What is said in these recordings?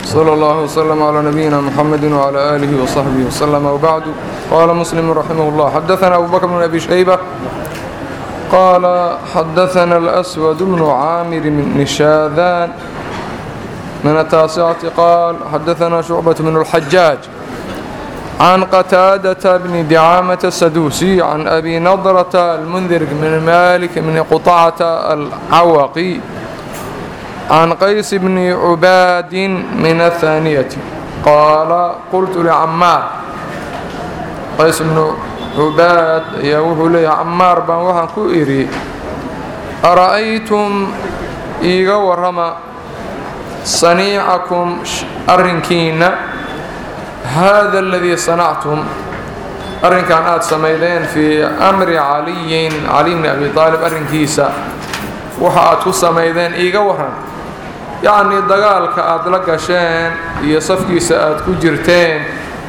صلى الله وسلم على نبينا محمد وعلى آله وصحبه وسلم وبعد قال مسلم رحمه الله حدثنا أبو بكر بن أبي شيبة قال حدثنا الأسود بن عامر من نشاذان من التاسعة قال حدثنا شعبة بن الحجاج عن قتادة بن دعامة السدوسي عن أبي نضرة المنذر بن مالك بن قطعة العوقي عن قيس بن عباد من الثانية قال قلت لعمار قيس بن عباد يوهو لي عمار بان وحن كئري أرأيتم إيغا ورما صنيعكم أرنكين هذا الذي صنعتم أرنكان آد سميدين في أمر علي علي بن أبي طالب أرنكيسا waxa aad ku samaydeen iiga waran yacnii dagaalka aada la gasheen iyo safkiisa aada ku jirteen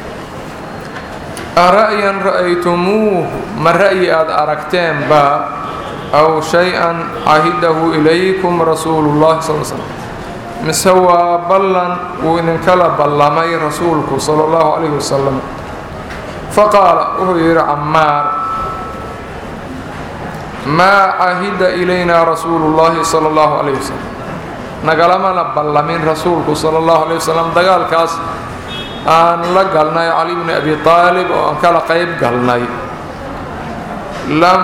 ara'yan ra'aytumuuh ma ra'yi aada aragteenba aw shay-an cahidahu ilaykum rasuulullahi sal slm mise waa ballan wuu idinkala ballamay rasuulku sala allahu calayhi wasalam faqaala wuxuu yidhi cammaar maa cahida ilayna rasuulu llahi sala allahu calayh wasalam nagalamana ballamin rasuulku sala allahu calayh wasalam dagaalkaas aan la galnay cali bni abi aalib oo aan kala qayb galnay lam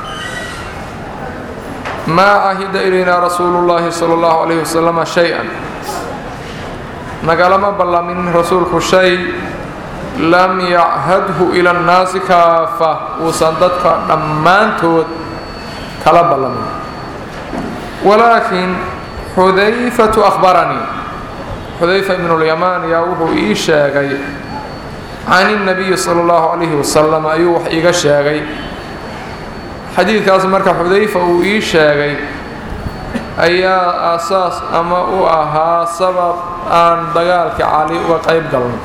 maa cahida ilayna rasuulu llahi sala allahu calayh wasalama shay-an nagalama ballamin rasuulku shay lam yachadhu ila annaasi kaafa uusan dadka dhammaantood kala ballamin walaakin xudayfatu akhbaranii xudayfa ibnulyamaan yaa wuxuu ii sheegay can innabiyi sala allahu calayhi wasalam ayuu wax iiga sheegay xadiidkaas marka xudayfa uu ii sheegay ayaa aasaas ama u ahaa sabab aan dagaalka cali uga qayb galnay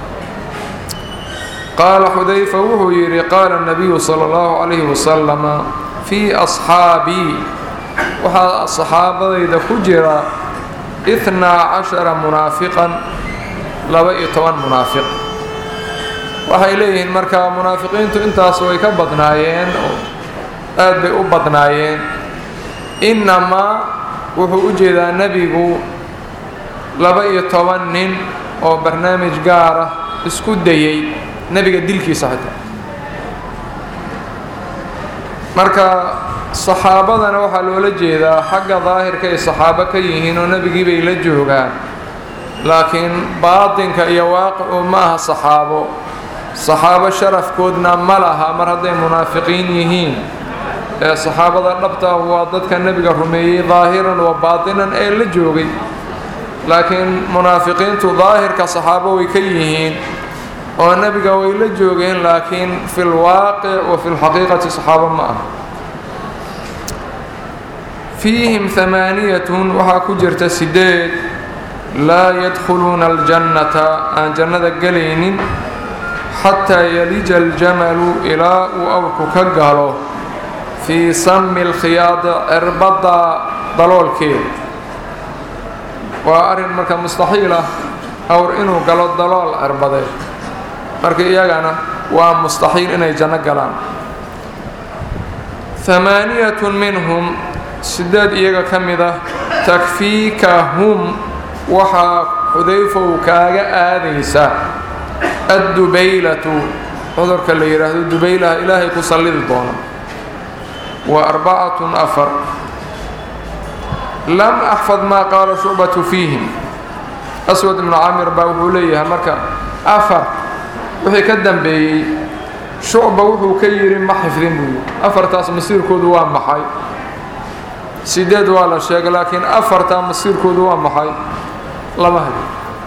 qaala xudayfa wuxuu yidhi qaala nabiyu sala allahu calayhi wasalama fii asxaabii waxaa saxaabadayda ku jira itnaa cashara munaafiqan laba-iyo toban munaafiq waxay leeyihiin marka munaafiqiintu intaas way ka badnaayeen oo aad bay u badnaayeen innamaa wuxuu u jeedaa nebigu laba-iyo toban nin oo barnaamij gaar ah isku dayay nebiga dilkiisa xitaa marka saxaabadana waxaa loola jeedaa xagga daahirka ay saxaabo ka yihiin oo nebigii bay la joogaan laakiin baatinka iyo waaqicu ma aha saxaabo saxaabo sharafkoodna ma laha mar hadday munaafiqiin yihiin ee saxaabada dhabta ah waa dadka nebiga rumeeyey daahiran wa baatinan ee la joogay laakiin munaafiqiintu daahirka saxaabo way ka yihiin oo nebiga way la joogeen laakiin fi lwaaqic wa fi lxaqiiqati saxaabo ma ah fiihim hamaaniyatun waxaa ku jirta sideed laa yadkhuluuna aljannata aan jannada gelaynin xataa yalija aljamalu ilaa uu awrku ka galo fii sami lkhiyaadi cirbadda daloolkeeda waa arrin marka mustaxiil ah awr inuu galo dalool cirbadeed marka iyagana waa mustaxiil inay janno galaan hamaaniyatun minhum sideed iyaga ka mid ah takfiikahum waxaa xudayfa uu kaaga aadaysa addubaylatu cudurka la yidhaahdo dubaylaha ilaahay ku sallidi doona wa arbacatun afar lam axfad maa qaala shucbatu fiihim aswad ibnu camir baa wuxuu leeyahay marka afar wixii ka dambeeyey shucba wuxuu ka yidhi ma xifdin buu yidhi afartaas masiirkoodu waa maxay sideed waa la sheegay laakiin afartaa masiirkoodu waa maxay lama hayo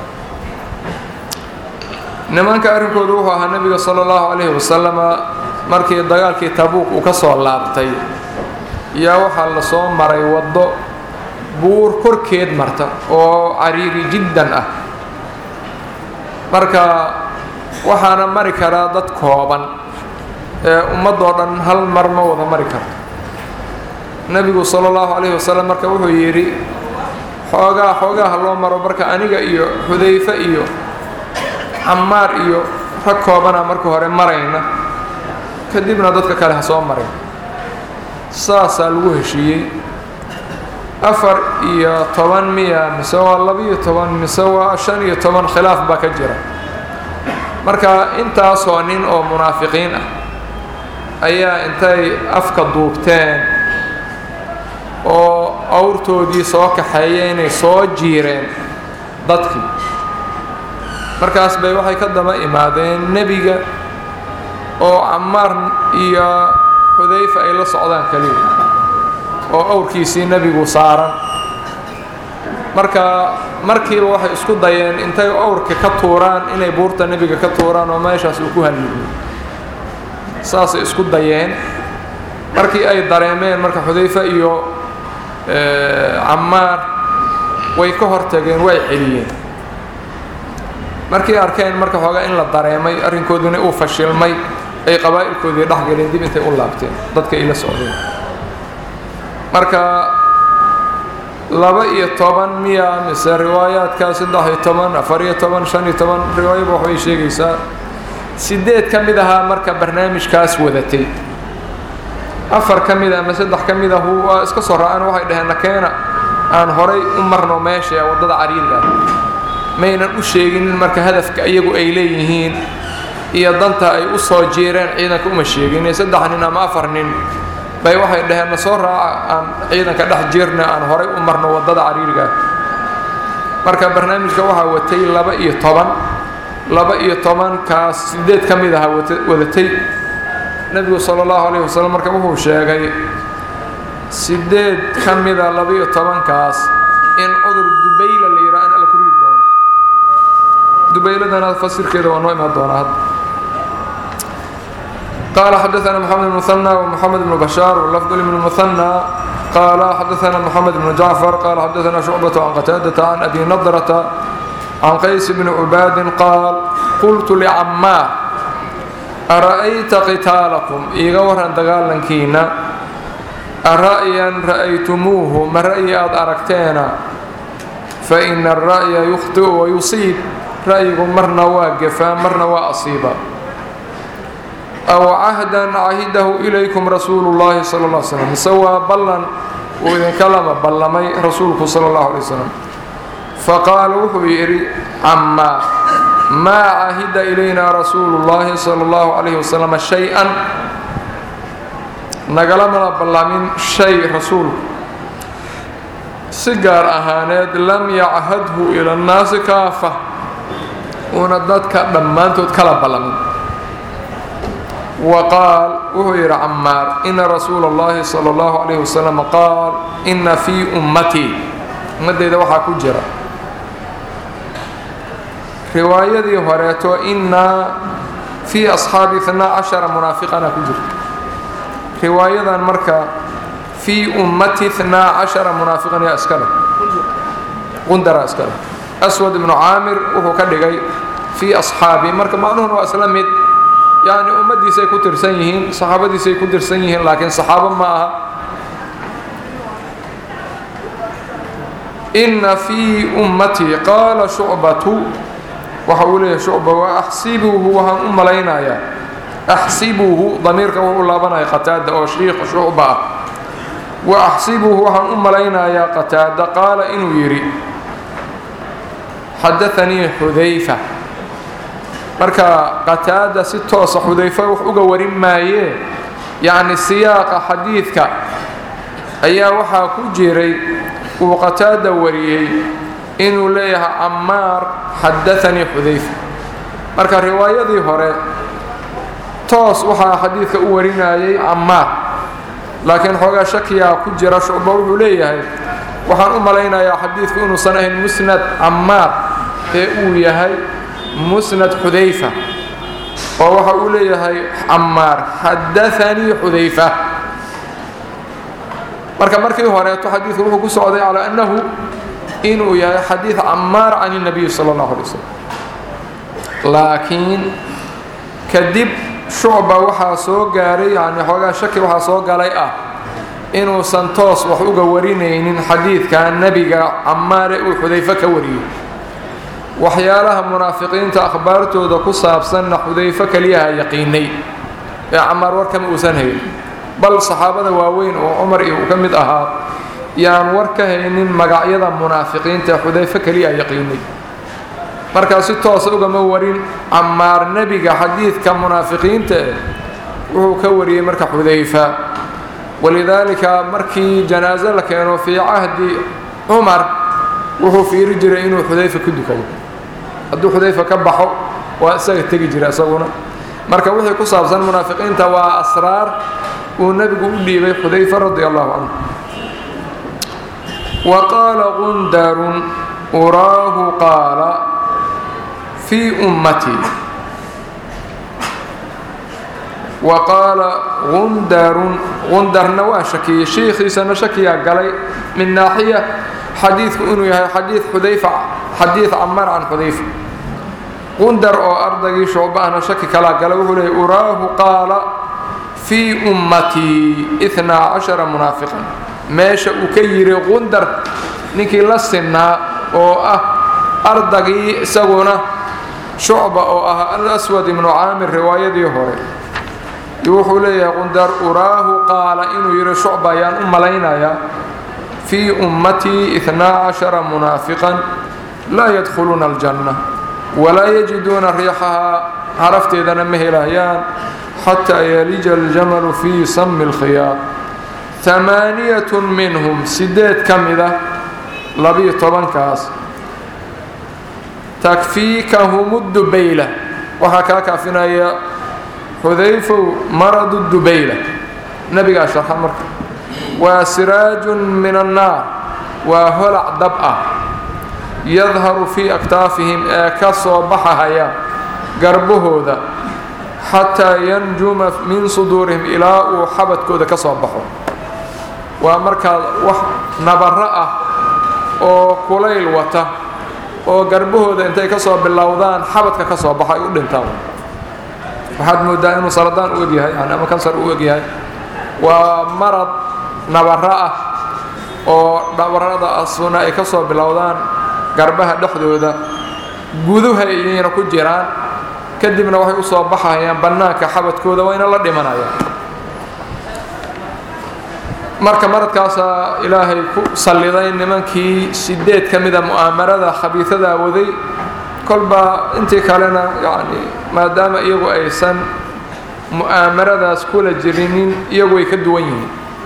nimanka arrinkoodu wuxuu ahaa nebiga sala allahu calayhi wasalama markii dagaalkii tabuuq uu ka soo laabtay yaa waxaa la soo maray waddo buur korkeed marta oo cariiri jiddan ah marka waxaana mari karaa dad kooban ee ummadoo dhan hal mar ma wada mari karto nebigu sala allahu calayhi wasalam marka wuxuu yidhi xoogaa xoogaha loo maro marka aniga iyo xudayfe iyo camaar iyo rag koobana marka hore marayna kadibna dadka kale ha soo marin saasaa lagu heshiiyey afar iyo toban miya mise waa laba-iyo toban mise waa shan iyo toban khilaaf baa ka jira marka intaasoo nin oo munaafiqiin ah ayaa intay afka duubteen oo awrtoodii soo kaxeeyeen inay soo jiireen dadkii markaas bay waxay ka daba imaadeen nebiga oo camaar iyo xudayfa ay la socdaan keliya oo awrkiisii nebigu saaran marka markiiba waxay isku dayeen intay awrka ka tuuraan inay buurta nebiga ka tuuraan oo meeshaas uu ku halliyo saasay isku dayeen markii ay dareemeen marka xudayfa iyo camaar way ka hortageen way celiyeen markii arkeen marka xoogaa in la dareemay arrinkooduna uu fashilmay ay qabaa'ilkoodii dhex galeen dib intay u laabteen dadka ay la socdeen marka laba iyo toban miya mise riwaayaadka saddex iyo toban afar iyo toban shan iyo toban riwaayaba waxbay sheegaysaa sideed ka mid ahaa marka barnaamijkaas wadatay afar ka mid a ama saddex ka mid ahu waa iska soo ra-aan waxay dhaheen nakeena aan horay u marno meesha ee waddada cariirka maynan u sheeginin marka hadafka iyagu ay leeyihiin iyo danta ay u soo jiireen ciidanka uma sheegin saddex nin ama afar nin bay waxay dhaheen na soo raaca aan ciidanka dhex jiirna aan horay u marno waddada cariiriga marka barnaamijka waxaa watay laba iyo toban laba iyo tobankaas sideed ka mid aha wadatay nebigu sala allahu calayhi wasalam marka wuxuu sheegay sideed ka mida laba-iyo tobankaas in cudur dubayla la yidhaha in alla ku ridi doono dubayladana fasirkeeda waa noo imaan doonaa hadda قال حدثنا محمد بن مثنى ومحمد بن بشار واللفظ لمن المثنى قال حدثنا محمد بن جعفر قال حدثنا شعبة عن قتادة عن أبي نضرة عن قيس بن عباد قال قلت لعمار أرأيت قتالكم إيغا وران دغالنكينا أرأيا رأيتموه ما رأي أد أركتينا فإن الرأي يخطئ ويصيب رأيكم مرنا واقفا مرنا وأصيبا أو عهدا عهده إليكم رسول الله صلى الله عليه وسلم سوى بلن وإذن كلم بلمي رسولك صلى الله عليه وسلم فقال وحو يري عما ما عهد إلينا رسول الله صلى الله عليه وسلم شيئا نقلمنا بلمين شيء رسول سجار أهانات لم يعهده إلى الناس كافة ونددك دمانتو تكلا بلمين وقال وهو عمار إن رسول الله صلى الله عليه وسلم قال إن في أمتي مدى إذا وحا كجرة رواية هوريتو إن في أصحاب اثنا عشر منافقنا كجرة رواية مركة في أمتي اثنا عشر منافقا يا أسكره قندر أسكره أسود بن عامر وهو كدغي في أصحابي مركة معنون وأسلمت يعني أمديسay ku tirsan yihiin saxaabadiisay ku tirsan yihiin laakiin saxaabo ma aha إن في أمتي قال شعبة وحوله شعبة وأحسبه وهم أم لينايا أحسبه ضميرك وهو لابنا قتاد أو شيخ شعبة وأحسبه وهم أم لينايا قتاد قال إنه يري حدثني حذيفة marka qataada si toosa xudayfa wax uga warin maayee yacni siyaaqa xadiidka ayaa waxaa ku jiray uu qataada wariyey inuu leeyahay camaar xadaanii xudayfa marka riwaayadii hore toos waxaa xadiidka u warinayay camaar laakiin xoogaa shakiyaa ku jira shucba wuxuu leeyahay waxaan u malaynayaa xadiidku inuusan ahayn musnad camaar ee uu yahay musnad xudayfa oo waxa uu leeyahay camaar xadaanii xudayfa marka markii horeeto xadiidku wuxuu ku socday calaa annahu inuu yahay xadiid camaar can الnabiy salى اllahu alay waslm laakiin kadib shucba waxaa soo gaaray yani xoogaa shaki waxaa soo galay ah inuusan toos wax uga warinaynin xadiidka nebiga camaare uu xudayfe ka wariyey waxyaalaha munaafiqiinta akhbaartooda ku saabsanna xudayfe keliyaha yaqiinay ee camaar warkama uusan hayn bal saxaabada waaweyn oo cumar iyo uu ka mid ahaa yaan war ka haynin magacyada munaafiqiinta xudayfe keliyaha yaqiinay markaa si toosa ugama warin camaar nebiga xadiidka munaafiqiinta eh wuxuu ka wariyey marka xudayfa walidaalika markii janaaso la keeno fii cahdi cumar wuxuu fiiri jiray inuu xudayfa ku dukado hadduu xudayfa ka baxo waa isaga tegi jira isaguna marka wixii ku saabsan munaafiqiinta waa asraar uu nebigu u dhiibay xudayfa radi allahu canhu wa qaala qundarun uraahu qaala fii ummatii wa qaala qundarun qundarna waa shakiyey shiikhiisana shakiyaa galay min naaxiya xadiidku inuu yahay xadiid xudayfa xadiid camar can xudayfa qundar oo ardaygii shucbahna shaki kalaa galay wuxuu leeyay uraahu qaala fii ummatii itnaa cashara munaafiqan meesha uu ka yidhi qundar ninkii la sinnaa oo ah ardagii isaguna shucba oo ah alaswad ibnu caamir riwaayadii hore wuxuu leeyahay qundar uraahu qaala inuu yidhi shucba ayaan u malaynayaa fii ummatii itnaa cashara munaafiqan laa yadkhuluuna aljanna walaa yajiduuna riixahaa carafteedana ma helayaan xataa yalija aljamalu fii sami اlkhiyaad amaaniyatun minhum sideed ka mida labiyo tobankaas takfiikahum dubayla waxaa kaa kaafinaya xudayfow maradu dubayla nebigaa sharxa marka waa siraajun min annaar waa holac dab ah yadharu fii aktaafihim ee ka soo baxahaya garbahooda xataa yanjuma min suduurihim ilaa uu xabadkooda ka soo baxo waa markaa wax nabaro ah oo kulayl wata oo garbahooda intay ka soo bilowdaan xabadka ka soo baxa ay u dhintaan waxaad moodaa inuu saradaan u egyahay yani ama kansar u egyahay waa marad nabaro ah oo nabarada asuna ay ka soo bilowdaan garbaha dhexdooda guduha ayayna ku jiraan kadibna waxay u soo baxayaan bannaanka xabadkooda wayna la dhimanayaan marka maradkaasaa ilaahay ku salliday nimankii sideed ka mida mu'aamarada khabiisadaa waday kolba intii kalena yacni maadaama iyagu aysan mu'aamaradaas kula jirinin iyagu ay ka duwan yihiin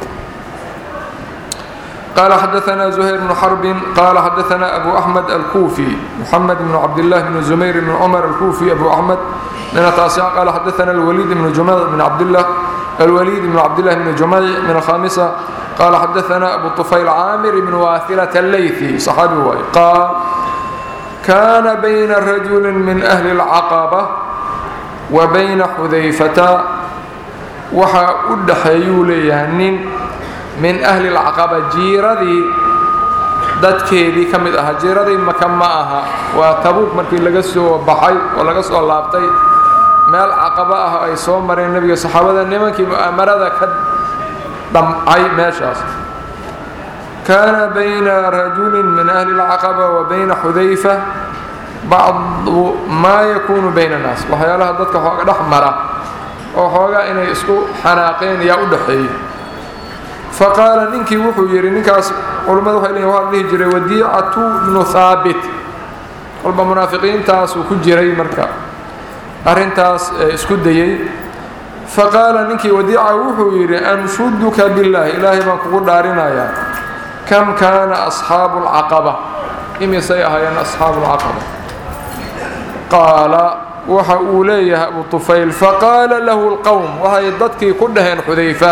قال حدثنا زهير بن حرب قال حدثنا أبو أحمد الكوفي محمد بن عبد الله بن زمير بن عمر الكوفي أبو أحمد من التاسعة قال حدثنا الوليد بن جمال بن عبد الله الوليد بن عبد الله بن جمال من الخامسة قال حدثنا أبو الطفيل عامر بن واثلة الليثي صحابي واي قال كان بين رجل من أهل العقبة وبين حذيفة وحا أدحيو ليهنين min ahli lcaqaba jiiradii dadkeedii ka mid ahaa jiiradii maka ma aha waa tabuuk markii laga soo baxay oo laga soo laabtay meel caqaba ah ay soo mareen nebiga saxaabada nimankii mu'aamarada ka dhamcay meeshaas kaana bayna rajulin min ahli lcaqaba wa bayna xudayfa bacdu maa yakuunu bayna annaas waxyaalaha dadka xooga dhex mara oo xoogaa inay isku xanaaqeen yaa u dhaxeeyey faqaala ninkii wuxuu yidhi ninkaas culammadu waxay leeyihin waa dhihi jiray wadiicatu bnu haabit kolba munaafiqiintaasuu ku jiray marka arrintaas isku dayey faqaala ninkii wadiica wuxuu yidhi anshuduka billaah ilaahay baan kugu dhaarinayaa kam kaana asxaabu lcaqaba imisay ahaayeen asxaabu lcaqaba qaala waxa uu leeyahay abu tufayl faqaala lahu lqowm waxay dadkii ku dhaheen xudayfa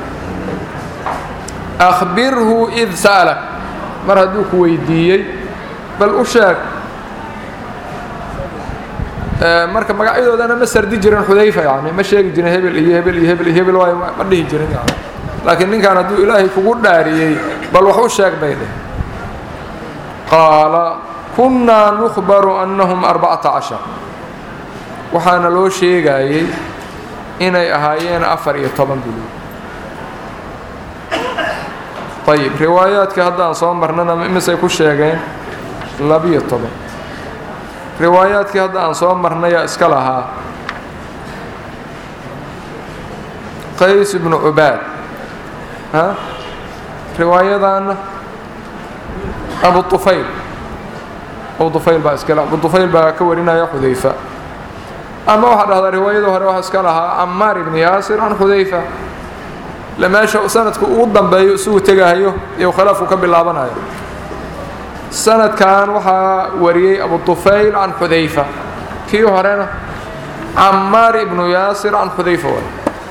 akhbirhu id sa'alak mar hadduu ku weydiiyey bal u sheeg marka magacyadoodana ma sardi jirin xudayfa yani ma sheegi jirin hebel iyo hebel iyo hebel iyo hebel waayo ma dhihi jirin yani laakiin ninkan hadduu ilaahay kugu dhaariyey bal wax u sheeg bay dheh qaala kunnaa nukhbaru annahum arbacata cashar waxaana loo sheegayey inay ahaayeen afar iyo toban bilood ayib riwaayaadkii hadda aan soo marnana imisay ku sheegeen labiyo toban riwaayaadkii hadda aan soo marnayaa iska lahaa qays ibnu cubaad a riwaayadaana abu ufayl abu ufayl baa iskale abu ufayl baa ka warinaya xudayfa ama waxaa dhahdaa riwaayada hore waxaa iska lahaa camaar ibni yaasir can xudayfa le meesha sanadku ugu dambeeyo isugu tegahayo iyo khilaafku ka bilaabanayo sanadkan waxaa wariyey abu ufayl can xudayfa kii horena camaar ibnu yaasir can xudayfa way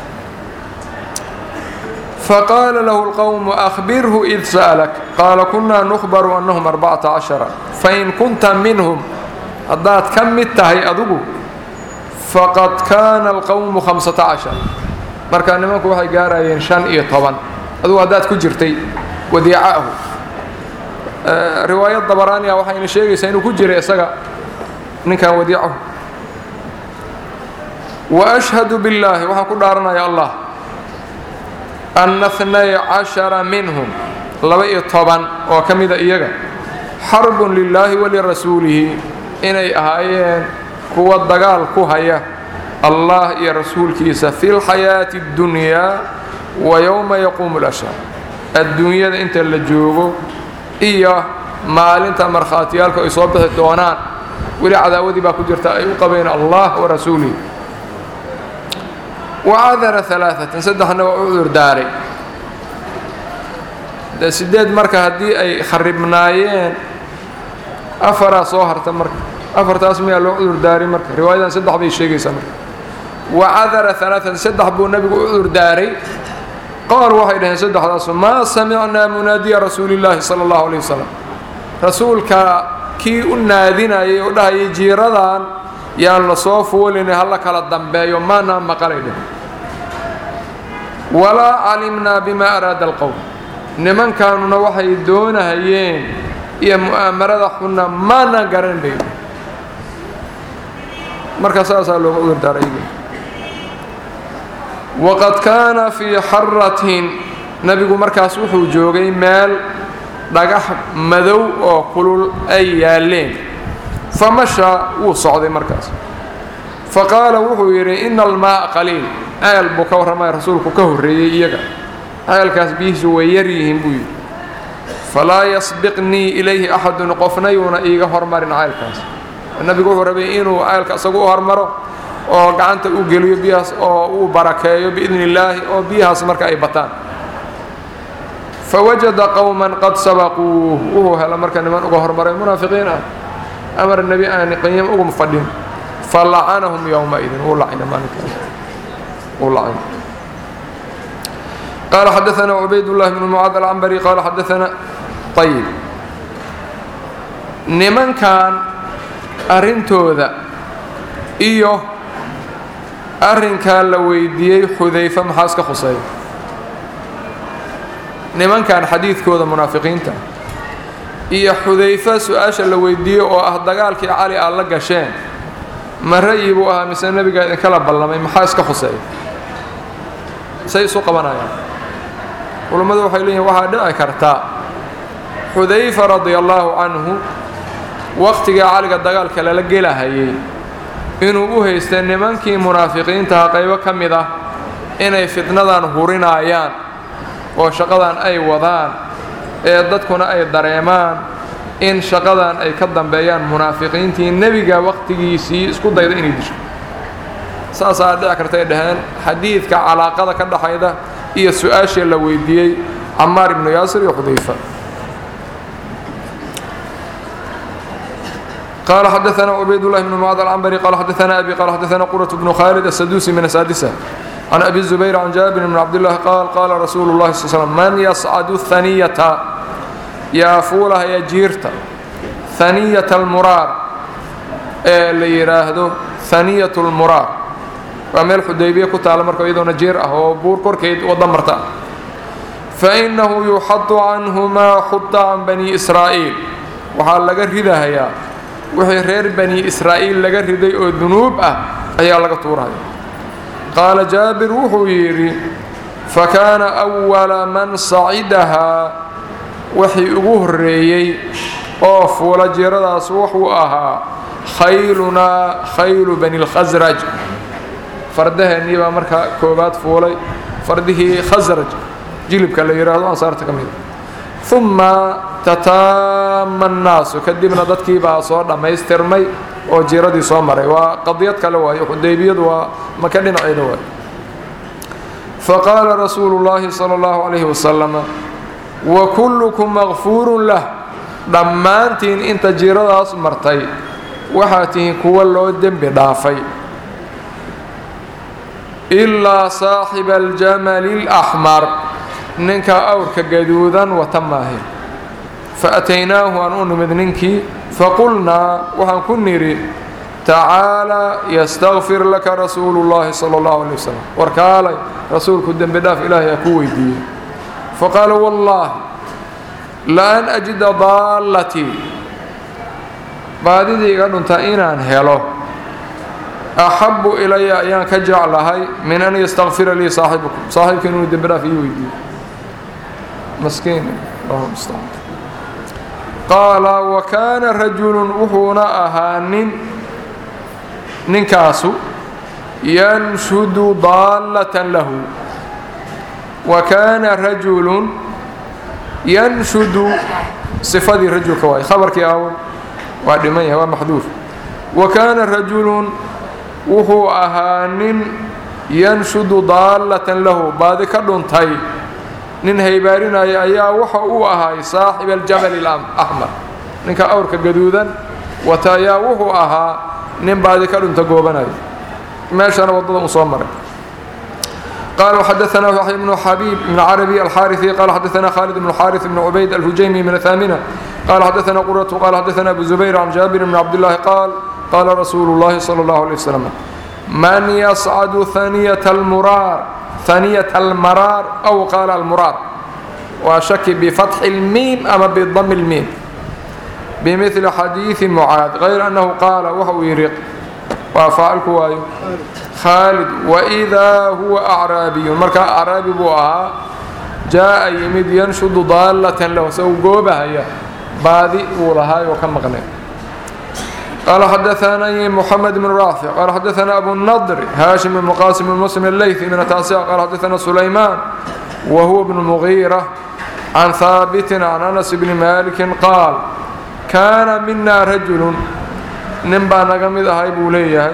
faqaala lahu اlqowmu ahbirhu id sa'lak qaala kunaa nukhbaru annahum arbacata cashara fain kunta minhum haddaad ka mid tahay adigu faqad kaana alqowmu hamsata cashar marka nimanku waxay gaarayeen shan iyo toban adugu haddaad ku jirtay wadiicaahu riwaayad dabaraaniya waxayna sheegaysaa inuu ku jiray isaga ninkan wadiicahu wa ashhadu billaahi waxaan ku dhaaranaya allah anna hnay cashara minhum laba iyo toban oo ka mida iyaga xarbun lilaahi walirasuulihi inay ahaayeen kuwa dagaal ku haya allah iyo rasuulkiisa fi lxayaati اddunyaa wa yowma yaquumu lashhar adduunyada inta la joogo iyo maalinta markhaatiyaalku ay soo bixi doonaan weli cadaawadii baa ku jirta ay u qabeen allah wa rasuulihi wacadara alaaatan saddexna waa u cudurdaaray de sideed marka haddii ay kharibnaayeen afaraa soo harta marka afartaas miyaa loo cudurdaaray marka riwaayadan saddex bay sheegaysaa marka wacadara alaaan saddex buu nebigu u cudurdaaray qaal waxay dhaheen saddexdaasu maa samicnaa munaadiya rasuulillaahi sala allahu alayh wasalam rasuulka kii u naadinayay oo dhahayay jiiradan yaan la soo fuulinay hala kala dambeeyo maanaa maqalay dheh walaa calimnaa bimaa araada alqowm nimankaanuna waxay doonahayeen iyo mu'aamarada xunna maanaan garan bay marka saasaa looga udurdaaray waqad kaana fii xaratin nebigu markaas wuxuu joogay meel dhagax madow oo kulul ay yaaleen famashaa wuu socday markaas fa qaala wuxuu yidhi ina almaaa qaliil ceel buu ka warramaya rasuulku ka horreeyey iyaga ceelkaas biyihiisu way yar yihiin buu yidhi falaa yasbiqnii ilayhi axadun qofna yuuna iiga hormarin ceelkaas nebigu wuxuu rabay inuu ceelka isagu u hormaro oo gacanta u geliyo biyahaas oo uu barakeeyo biidni illaahi oo biyahaas marka ay bataan fawajada qowman qad sabaquuh wuxuu hela marka niman uga hormaray munaafiqiin ah amar nebi aan qiim ugu fadhin falacanahum yowmaidin wuu lacina maalinkaas wuu lacina qaala xadaثana cubaydاllahi bnu mucaad alcambari qaala xadaثana ayib nimankan arrintooda iyo arrinkaa la weydiiyey xudayfe maxaa iska khuseeya nimankan xadiidkooda munaafiqiinta iyo xudayfe su-aasha la weydiiyey oo ah dagaalkii cali aad la gasheen ma ra'yi buu ahaa mise nebigaa idinkala ballamay maxaa iska khuseeya say isu qabanayaan culummadu waxay leeyihin waxaa dhici kartaa xudayfa radia allaahu canhu wakhtigai caliga dagaalka lala gelahayay inuu u haystay nimankii munaafiqiintaha qaybo ka mid ah inay fitnadan hurinaayaan oo shaqadan ay wadaan ee dadkuna ay dareemaan in shaqadan ay ka dambeeyaan munaafiqiintii nebiga wakhtigiisii isku dayda inay disho saasaa dhici kartay dhaheen xadiidka calaaqada ka dhaxayda iyo su-aashii la weydiiyey camaar ibnu yaasir iyo xudayfa قال xdثna عbayd اللh بن معاad العنبري qال xdثna أbي qال xdثna qرة بن khالد السدوسي من السادسة عن أbي الزبير عن جابر بن عبد الله qال qاla رsuuل الlahi صل سلم mن يصcد الثنيةa yaa fuulahaya jiirta ثaنية الmuraar ee la yidhaahdo ثaنية الmuraar waa meel xudaybiya ku taala marka iyadoona jiir ah oo buur korkeed wada marta faإنahu يuxaط canhu ma xuطa can bني إسrاaئيل waxaa laga ridahayaa wixii reer bani israa'iil laga riday oo dunuub ah ayaa laga tuuraya qaala jaabir wuxuu yidhi fa kaana أwala man sacidahaa wixii ugu horreeyey oo fuula jiiradaas wuxuu ahaa khaylunaa khaylu bani lkhasraj fardaheennii baa markaa koobaad fuulay fardihii khasraj jilibka la yidhaahdo ansaarta ka mida uma tataama annaasu kadibna dadkii baa soo dhammaystirmay oo jiiradii soo maray waa qadiyad kale waayo xudaybiyadu waa maka dhinaceeda waayo faqaala rasuulu llaahi sala allahu calayhi wasalam wa kullukum makfuurun lah dhammaantiin inta jiiradaas martay waxaa tihiin kuwa loo dembi dhaafay ilaa saaxiba aljamali alaxmar ninka awrka gaduudan wata maahe fa ataynaahu aan u nimid ninkii faqulnaa waxaan ku nidhi tacaalaa yastakfir laka rasuulu llaahi sala allahu alay wasalam warkaalay rasuulku dembi dhaaf ilaahay aa ku weydiiyey faqaala wallaahi la-an ajida daallatii baadidii iga dhunta inaan helo axabu ilaya ayaan ka jeclahay min an yastakfira lii saaxibukum saaxiibkiin inuu dembi dhaaf ii weydiiyo maskiin qaala wa kaana rajulun wuxuuna ahaa nin ninkaasu yanshudu daallatan lahu wa kaana rajulun yanshudu sifadii rajulka waay khabarkii aawo waa dhiman yahay waa maxduuf wa kaana rajulun wuxuu ahaa nin yanshudu daallatan lahu baadi ka dhuntay nin haybaarinaya ayaa waxa uu ahay saaxiba aljabali alaxmar ninka awrka gaduudan wata ayaa wuxuu ahaa nin baadi ka dhunta goobanaya meeshana waddada uu soo maray قال وحدثنا يحيى بن حبيب بن عربي الحارثي قال حدثنا خالد بن الحارث بن عبيد الهجيمي من الثامنة قال حدثنا قرة قال حدثنا أبو زبير عن جابر بن عبد الله قال قال رسول الله صلى الله عليه وسلم من يصعد ثانية المرار ثانية المرار أو قال المرار وشك بفتح الميم أما بضم الميم بمثل حديث معاذ غير أنه قال وهو يرق وفاعل كوايو خالد وإذا هو أعرابي مركا أعرابي بوها جاء يمد ينشد ضالة له سو قوبها هي بادي ولها وكم مغني قال حدثنا محمد بن رافع قال حدثنا أبو النضر هاشم بن قاسم بن مسلم الليثي من التاسع قال حدثنا سليمان وهو ابن المغيرة عن ثابت عن أنس بن مالك قال كان منا رجل نبا نقمد هاي بوليه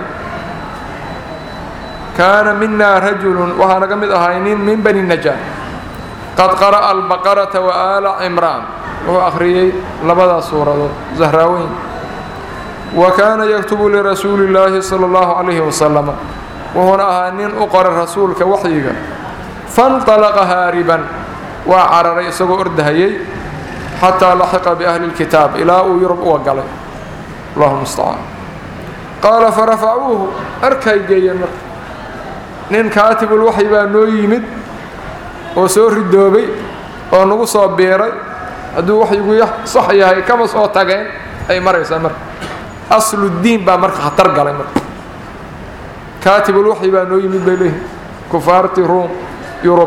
كان منا رجل وها نقمد هاي من بني النجار قد قرأ البقرة وآل عمران وهو أخريي لبدا سورة زهراوين وكان يكتب لرسول الله صلى الله عليه وسلم وهنا أهانين أقر الرسول كوحيك فانطلق هاربا وعرر يسقو أردهيي حتى لحق بأهل الكتاب إلى يرب وقال الله المستعان قال فرفعوه أركي جينا nin kaatibul waxyi baa noo yimid oo soo ridoobay oo nagu soo biiray hadduu waxyigu sax yahay kama soo tageen ay maraysaa marka asludiin baa marka khatar galay marka kaatibul waxyi baa noo yimid bay leeyihin kufaarti ruum yurub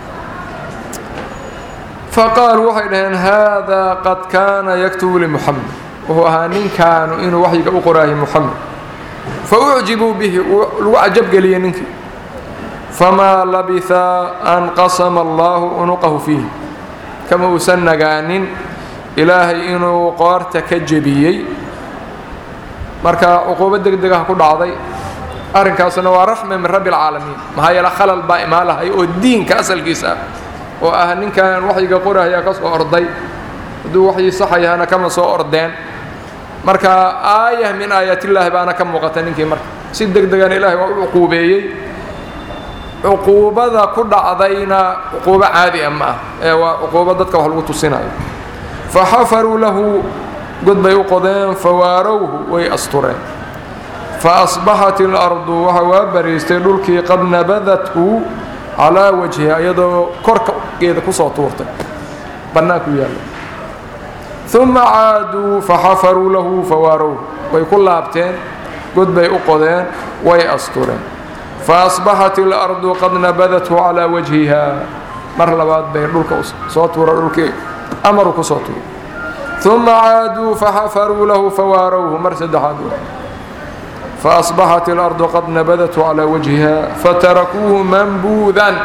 faqaaluu waxay dhaheen haadaa qad kaana yaktubu limuxamed wuxuu ahaa ninkaanu inuu waxyiga u qoraayo muxamed fa ucjibuu bihi lagu cajabgeliyey ninkii famaa labisa an qasama allaahu unuqahu fiihi kama uusan nagaanin ilaahay inuu qoorta ka jebiyey marka cuquubo deg degaha ku dhacday arrinkaasuna waa raxme min rabbi alcaalamiin maxaa yeele khalal baa imaan lahay oo diinka asalkiisa ah oo ah ninkan waxyiga qorahyaa ka soo orday hadduu waxyii saxayahana kama soo ordeen marka aayah min aayaatillaahi baana ka muuqata ninkii marka si deg degana ilaahay waa u cuquubeeyey cuquubada ku dhacdayna cuquubo caadi ah ma ah ee waa cuquubo dadka wax lagu tusinayo fa xafaruu lahu god bay u qodeen fawaarowhu way astureen fa asbaxat ilardu waxa waa bariistay dhulkii qad nabadathu calaa wajhiha iyadoo korkeeda kusoo tuurtay bannaanku yaalla uma caaduu faxafaruu lahu fawaarowhu way ku laabteen god bay u qodeen way astureen faasbaxat ilardu qad nabadathu calaa wajhiha mar labaad bay dhulka soo tuura dhulkii amaruu kusoo tuuray uma caaduu faxafaruu lahu fawaarowhu mar saddexaad faasbaxat اlardu qad nabadathu calaa wajhiha fatarakuuhu mambuudan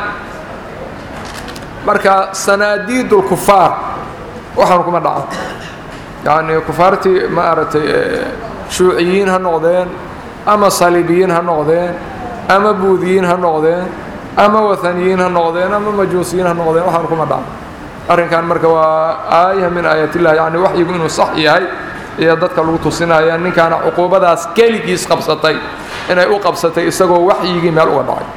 marka sanaadiid اlkufaar waxaan kuma dhaco yacni kufaartii ma aragtay shuuciyiin ha noqdeen ama saliibiyiin ha noqdeen ama buudiyiin ha noqdeen ama wathaniyiin ha noqdeen ama majuusiyiin ha noqdeen waxaan kuma dhaco arrinkan marka waa aaya min aayatillah yacni waxyigu inuu sax yahay iyo dadka lagu tusinaya ninkaana cuquubadaas keligiis qabsatay inay u qabsatay isagoo waxyigii meel uga dhacay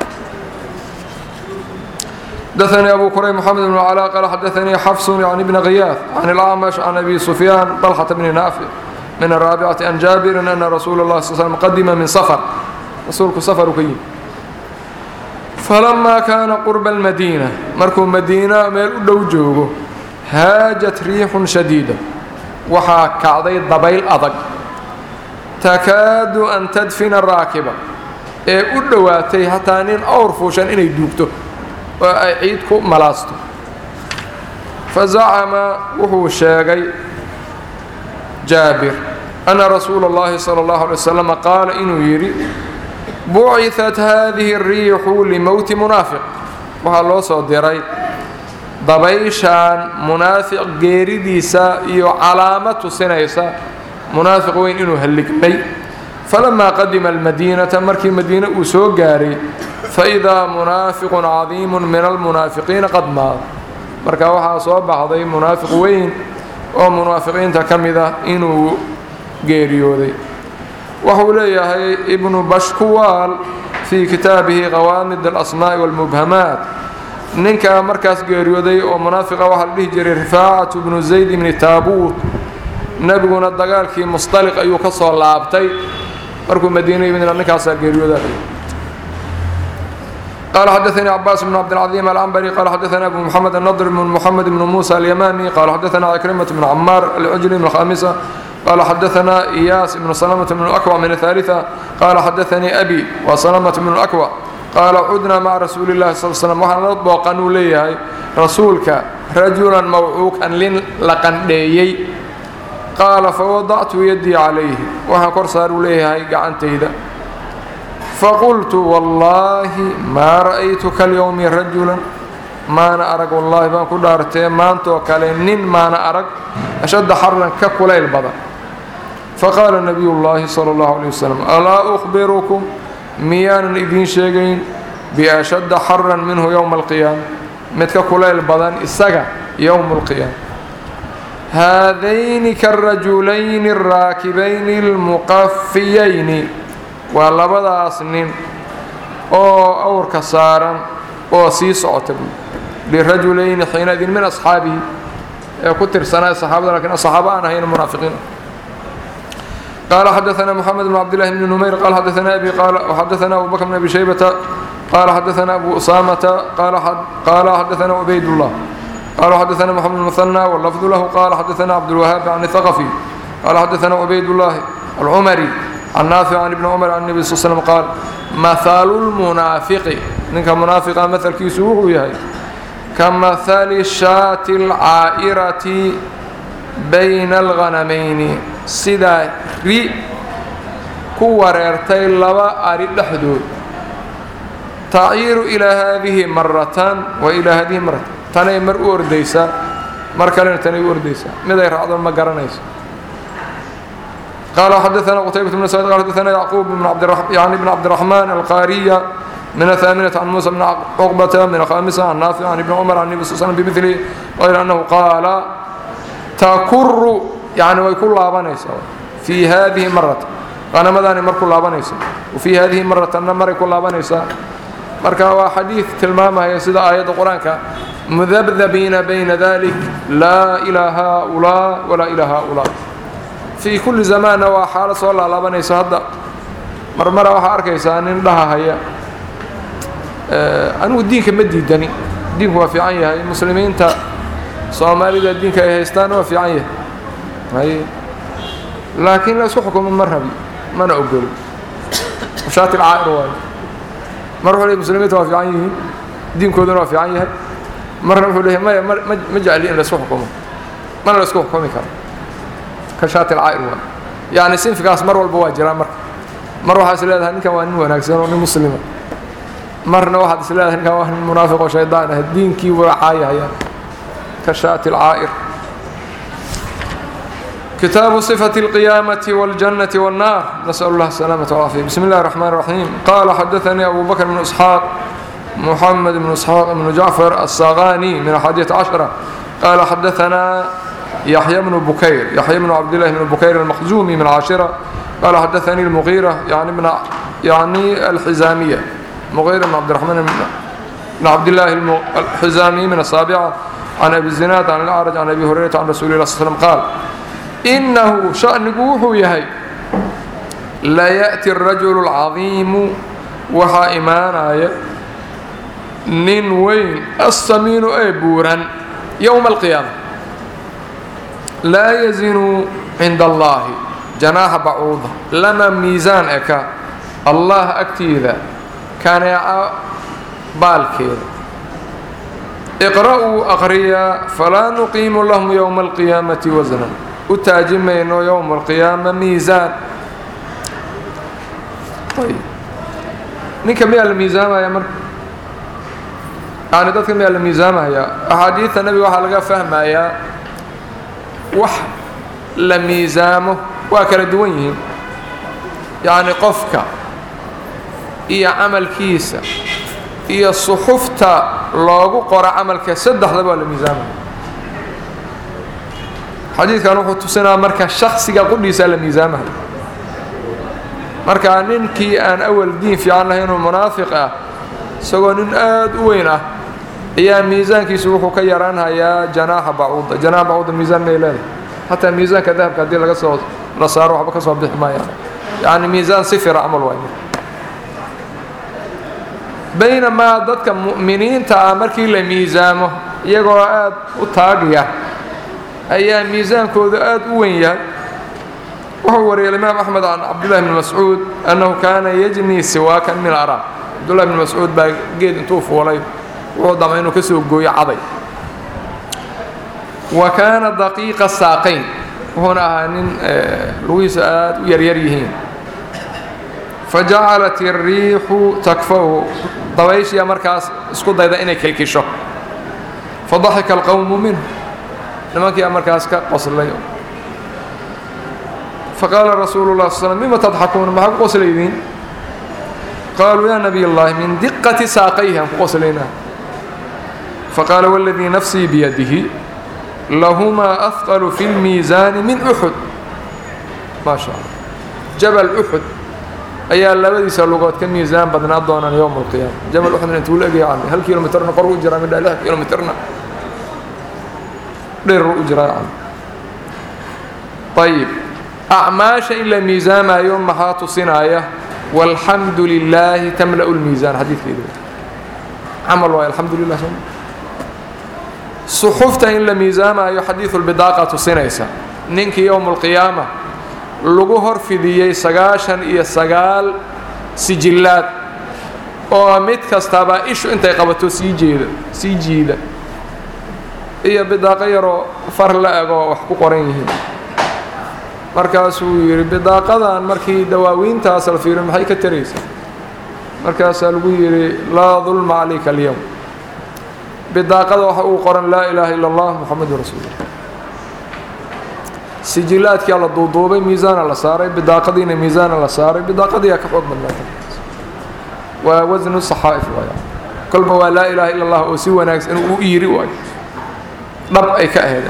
حدثني أبو كريم محمد بن علاء قال حدثني حفص يعني بن غياث عن الأعمش عن أبي سفيان طلحة بن نافع من الرابعة عن جابر أن رسول الله صلى الله عليه وسلم قدم من سفر رسولك سفر كيم فلما كان قرب المدينة مركو مدينة ميل دو جوجو هاجت ريح شديدة وحا كعضي ضبيل أضق تكاد أن تدفن الراكبة ee u dhowaatay hataa nin awr fuushan inay duugto oo ay ciid ku malaasto fa zacama wuxuu sheegay jaabir ana rasuula اllahi salى اllahu alay wasalam qaala inuu yidhi buciثat hadihi الriixu limowti munaafiq waxaa loo soo diray dabayshaan munaafiq geeridiisa iyo calaamo tusinaysa munaafiq weyn inuu halligmay falamaa qadima almadiinata markii madiine uu soo gaaray faidaa munaafiqun cadiimu min almunaafiqiina qad maad marka waxaa soo baxday munaafiq weyn oo munaafiqiinta ka mid ah inuu geeriyooday wuxuu leeyahay ibnu bashkuwaal fii kitaabihi qawaamid alasmaa'i walmubhamaat ninkaa markaas geeriyooday oo munaafiqa waxaa la dhihi jiray rifaacatu bnu zayd ibni taabuut nebiguna dagaalkii musطaliq ayuu ka soo laabtay markuu madiina yimidna ninkaasaa geeriyooda قال حدثني عباس بن عبد العظيم العنبري قال حدثنا أبو محمد النضر بن محمد بن موسى اليمامي قال حدثنا عكرمة بن عمار العجلي من الخامسة قال حدثنا إياس بن سلمة بن الأكوع من الثالثة قال حدثني أبي وسلمة بن الأكوع قال عدنا مع رسول الله صلى الله عليه وسلم وحنا نطبق قانون ليه رسولك رجلا موعوكا لقنديي qaala fawadactu yadii calayhi waxaan kor saaru leeyahay gacantayda faqultu wallaahi maa ra'aytuka alyowmi rajulan maana arag wallaahi baan ku dhaartee maantoo kale nin maana arag ashadda xarran ka kulayl badan faqaala nabiyu llaahi sala allahu alay wasalam alaa ukhbirukum miyaanan idiin sheegayn biashadda xarran minhu yowma alqiyaama mid ka kulayl badan isaga yowma alqiyaama haadayni karajulayni alraakibayni almuqafiyayni waa labadaas nin oo awrka saaran oo sii socota buui lirajulayni xiinaidin min asxaabihi ee ku tirsanaa saxaabada lakin saxaaba aan ahayn munaafiqiin قال حدثنا محمد بن عبد الله بن نمير قال حدثنا أبي قال وحدثنا أبو بكر بن أبي شيبة قال حدثنا أبو أسامة قال حد قال حدثنا عبيد الله قال حدثنا محمد المثنى واللفظ له قال حدثنا عبد الوهاب عن الثقفي قال حدثنا عبيد الله العمري عن نافع عن ابن عمر عن النبي صلى الله عليه وسلم قال مثل المنافق نك منافق مثل كيسوه يهي كمثل الشاة العائرة بين الغنمين سدا ري كوريرتي لبا أري دحدود تعير إلى هذه مرة وإلى هذه مرة tanay mar u ordaysaa mar kalena tanay u ordaysaa miday raacdo ma garanayso قال حدثنا قتيبة بن سعيد قال حدثنا يعقوب بن عبد الرحمن يعني بن عبد الرحمن القارية من الثامنة عن موسى بن عقبة من الخامسة عن نافع عن ابن عمر عن النبي صلى الله عليه وسلم بمثله غير أنه قال تكر يعني ويكون لابنيس في هذه مرة أنا مداني مر كل لابنيس وفي هذه مرة أنا مر كل لابنيس marka waa xadiid tilmaamaya sida aayadda qur-aanka mudabdabiina bayna dalik laa ilaa haaulaa walaa ilaa haaulaa fii kulli zamaanna waa xaalad soo laalaabanaysa hadda marmara waxaa arkaysaa nin dhahahaya anigu diinka ma diidani diinku waa fiican yahay muslimiinta soomaalida diinka ay haystaan waa fiican yahay hay laakiin la isku xukumo ma rabi mana ogolo shaati lcaa'ir waayo mar wuxuu leey muslimiinta waa fiican yihiin diinkooduna waa fiican yahay marna wuxuu leeyahay maya ma jecli in laisku xukumo mana la isku xukumi karo ka shaati alcaa'ir waa yacni sinfigaas mar walba waa jiraa marka mar waxaa is leedahay ninkan waa nin wanaagsan oo nin muslima marna waxaad is leedahay ninkan waa nin munaafiq oo shaydaan ah diinkii waa caayahaya ka shaati alcaa'ir كتاب صفة القيامة والجنة والنار نسأل الله السلامة والعافية بسم الله الرحمن الرحيم قال حدثني أبو بكر بن إسحاق محمد بن إسحاق بن جعفر الصاغاني من الحادية عشرة قال حدثنا يحيى بن بكير يحيى بن عبد الله بن بكير المخزومي من العاشرة قال حدثني المغيرة يعني من يعني الحزامية مغيرة بن عبد الرحمن بن عبد الله الحزامي من السابعة عن أبي الزناد عن الأعرج عن أبي هريرة عن رسول الله صلى الله عليه وسلم قال inahu shanigu wuxuu yahay layaأti الrajulu الcadiimu waxaa imaanaya nin weyn assamiinu ee buuran yowma alqiyaama laa yazinu cinda allahi janaaxa bacuuda lama miisaan eka allah agtiida kaneeca baalkeeda iqra'uu aqriya falaa nuqiimu lahum yowma alqiyaamati wasnan u taaji mayno yowma alqiyaama miisaan ninka miyaa la miisaamaya marka yani dadka miyaa la miisaamaya axaadiidta nebiga waxaa laga fahmayaa wax la miisaamo waa kala duwan yihiin yacni qofka iyo camalkiisa iyo suxufta loogu qoro camalka saddexdaba waa la miisaamaya xadiidkan wuxuu tusinaa marka shaksiga qudhiisaa la miisaamayo marka ninkii aan awal diin fiican lahayn oo munaafiq ah isagoo nin aad u weyn ah ayaa miisaankiisu wuxuu ka yaraanhayaa janaaxa bacuuda janaaxa bacuuda miisaan may leedahay xataa miisaanka dahabka haddii laga soo la saaro waxba ka soo bixi maayaan yacni miisaan sifira camal waay baynamaa dadka mu'miniinta ah markii la miisaamo iyagoo aad u taagya ayaa miisaankoodu aad u weyn yahay wuxuu wariyay imaam axmed can cabdullahi bni mascuud annahu kaana yajnii siwaakan min araab cabdullahi bni mascuud baa geed intuu fuulay wuxuu damay inuu ka soo gooyo caday wa kaana daqiiqa saaqayn wuxuuna ahaa nin lugihiisa aad u yaryar yihiin fajacalat iriixu takfahu dabayshiya markaas isku dayda inay kilkisho fadaxika alqowmu minhu nimankiia markaas ka qoslay faqaala rasuulu lah sl mima tadxakuuna maxaa ku qoslaydiin qaaluu yaa nabiy اllahi min diqati saaqayhi aan ku qoslaynaa faqaala wاladii nafsii biyadihi lahumaa afqalu fi اlmiisaani min uxud maa sha allah jabal uxud ayaa labadiisa lugood ka miisaan badnaa doonaan yowma alqiyaama jabal uxudna intuu la egaya cami hal kilomitrna kor u jiraa midha lix kilomitrna dheer u jiraa cami ayib acmaasha in la miisaamayo maxaa tusinaya walxamdu lilaahi tamla'u lmiisaan xadiidkeedu camal waay alxamdu lilah soo suxufta in la miisaamayo xadiidu lbidaaqa tusinaysa ninkii yowma alqiyaama lagu hor fidiyey sagaashan iyo sagaal sijillaad oo mid kastaba ishu intay qabato sii jeeda sii jiida iyo bidaaqo yaroo far la egoo wax ku qoran yihiin markaasuu yidhi bidaaqadan markii dawaawiintaas la fiiriyo maxay ka taraysaa markaasaa lagu yidhi laa dulma calayka alyowm bidaaqada waxa uu qoran laa ilaaha ila allah muxamadu rasuulullah sijilaadkia la duuduubay miisaana la saaray bidaaqadiina miisaana la saaray bidaaqadiyaa ka xoog badnaata waa wasnu saxaa'if waaya kolba waa laa ilaaha ila allah oo si wanaagsan uu u yiri waayo dhab ay ka ahayd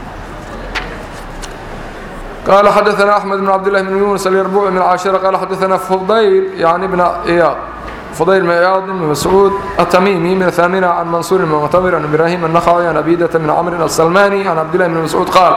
قال حدثنا أحمد بن عبد الله بن يونس اليربوعي من العاشرة قال حدثنا فضيل يعني بن عياض فضيل بن عياض بن مسعود التميمي من الثامنة عن منصور بن معتمر عن إبراهيم النخعي عن أبيدة بن عمرو السلماني عن عبد الله بن مسعود قال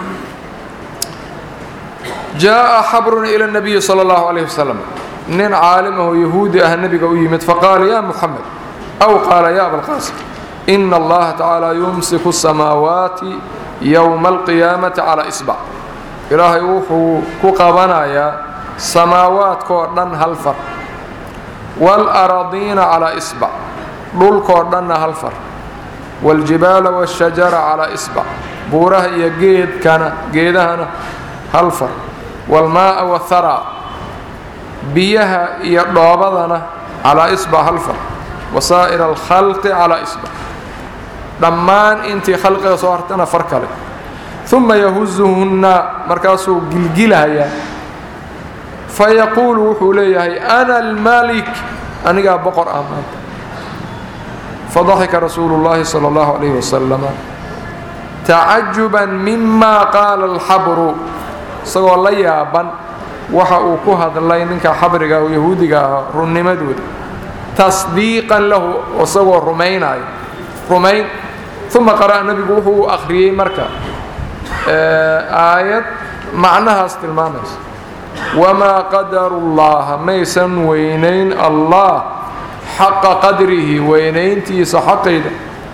جاء حبر إلى النبي صلى الله عليه وسلم nin caalimo yahuudi ah nebiga u yimid faqaala ya muxamed aw qaala ya abalqaasim ina allaha tacaala yumsiku الsamaawaati yowma alqiyaamati calaa isbac ilaahay wuxuu ku qabanayaa samaawaadkoo dhan hal far wاlأradiina calaa isbac dhulkoo dhanna hal far wاljibaala wالshajara calaa isbac buuraha iyo geedkana geedahana hal far waalmaa'a wathara biyaha iyo dhoobadana calaa isbac hal far wasaa'ira alkhalqi calaa isbac dhammaan intii khalqiga soo hartana far kale uma yahuzuhunna markaasuu gilgilahayaa fayaquulu wuxuu leeyahay ana almalik anigaa boqor ah maanta fadaxika rasuulu llaahi sala allahu calayhi wasalama tacajuban mima qaala alxabru isagoo la yaaban waxa uu ku hadlay ninka xabriga oo yahuudiga ahaa runnimadooda tasdiiqan lahu isagoo rumaynayo rumayn uma qara'a nebigu wuxuu akhriyey marka aayad macnahaas tilmaamaysa wamaa qadaru llaha maysan weynayn allah xaqa qadrihi weynayntiisa xaqayda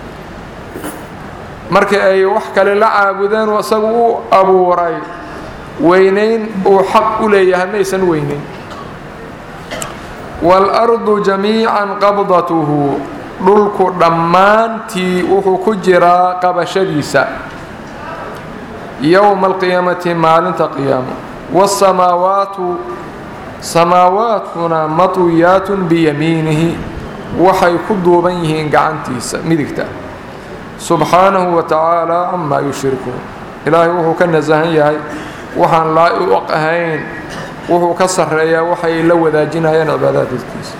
markii ay wax kale la caabudeen oo isagu u abuuray weynayn uu xaq u leeyahay maysan weynayn waalardu jamiican qabdatuhu dhulku dhammaantii wuxuu ku jiraa qabashadiisa yowma alqiyaamati maalinta qiyaamo waasamaawaatu samaawaadkuna matwiyaatun biyamiinihi waxay ku duuban yihiin gacantiisa midigta subxaanahu wa tacaala camaa yushrikuun ilaahay wuxuu ka nasahan yahay waxaan laa-iq ahayn wuxuu ka sarreeyaa waxay la wadaajinayaan cibaadaadkiisa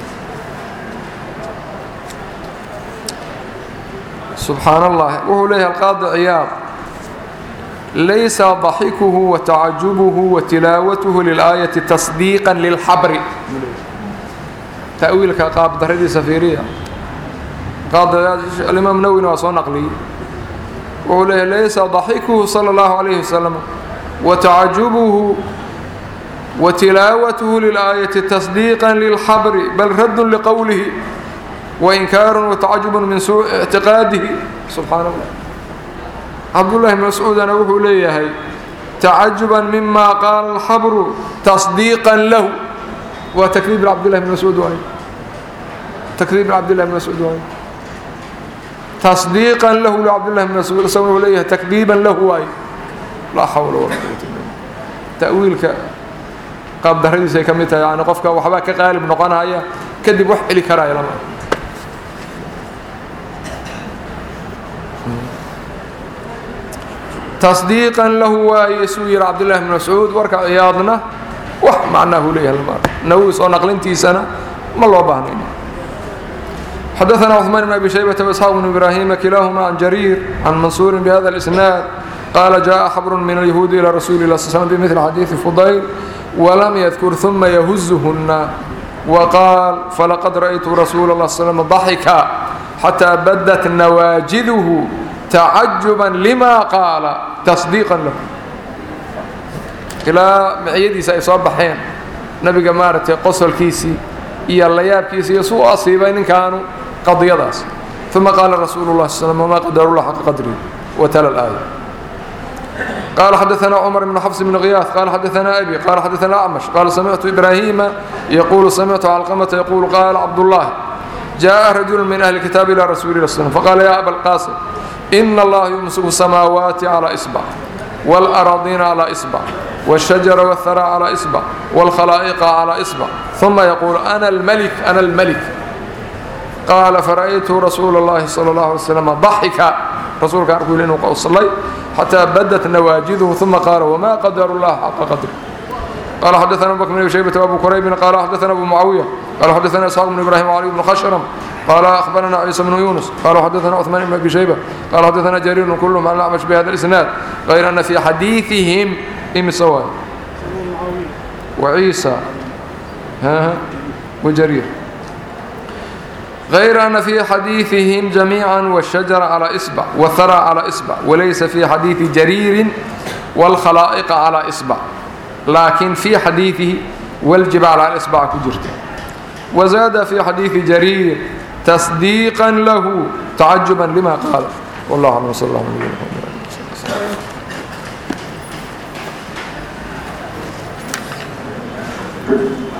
subxaan allah wuxuu leeyahay alqaadi ciyaad laysa daxikuhu wa tacajubuhu wa tilaawatuhu lilaayati tasdiiqan lilxabri ta'wiilka qaabdaradiisa fiiriya alimaam nawwina waa soo naqliyey wuxuu leeyahay laysa daxikuhu sala allahu calayhi wasalam wa tacajubuhu wa tilaawatuhu lilaayati tasdiiqan lilxabri bal raddun liqowlihi wainkaarun watacajubun min suuci ictiqaadihi subxaana allah cabdullahi bn mascuudana wuxuu leeyahay tacajuban mima qaala alxabru tasdiiqan lahu waa takdiib cabdillahi bn mascuud waay takdiib cabdillahi bn mascuud waay tasdiiqan lahu cabdillahi bn mascuud isaguna wuxuu leeyahay takdiiban lahu waay laa xawla walaa quwata illa ta'wiilka qaabdarradiisa ay ka mid tahay yani qofka waxbaa ka qaalib noqonaya kadib wax celi karaya lama tasdiiqan lahu waaye suu yihi cabdullahi bn mascuud warka ciyaadna wax macnaahu leeyahay lama nawowi soo naqlintiisana ma loo baahnayn xadaثna cثmaan bn abi shaybata وإsxaaq bn ibrahima kilahuma can jariir can mansuuri bhada الإsnaad qala jaءa xabru min الyahuudi ilى rasuuli lah sl bmil xadiiثi fudayl wlam ydkur ثuma yahuzhuna wqaal falaqad ra'ytu rasuula اlah slm ضaxika xatى badat nawaajiduhu tacajuban lima qaala tasdiiqan lahu ilaa miciyadiisa ay soo baxeen nabiga maaragtay qosolkiisii iyo layaabkiisi iyo suu asiibay ninkaanu qadiyadaas uma qaala rasuulu lah sl ma qadarullah xaqa qadrihi watala اlaaya قال xدثنا cمر بن xفص بن غyاث قال xدثنا أbي قال xدثنا أعمش قال سمعت إبراهيم يقول سمعت علقمة يقول قال عبد الله جاء رجل من أهل الكتاب إلى رسول الله صلى فقال يا أبا القاسم إن الله يمسك السماوات على إصبع والأراضين على إصبع والشجر والثرى على إصبع والخلائق على إصبع ثم يقول أنا الملك أنا الملك قال فرأيت رسول الله صلى الله عليه وسلم ضحك رسولك أقول إنه صلي حتى بدت نواجذه ثم قال وما قدر الله حق قدره قال حدثنا أبو بكر بن شيبة وأبو كريب قال حدثنا أبو معاوية قال حدثنا إسحاق بن إبراهيم وعلي بن خشرم قال أخبرنا عيسى بن يونس قال حدثنا عثمان بن أبي شيبة قال حدثنا جرير كلهم عن الأعمش بهذا الإسناد غير أن في حديثهم إم سواء وعيسى ها وجرير غير أن في حديثهم جميعا والشجر على إصبع والثرى على إصبع وليس في حديث جرير والخلائق على إصبع لكن في حديثه والجبال على إصبع كجرت وزاد في حديث جرير تصديقا له تعجبا لما قال والله أعلم صلى الله عليه وسلم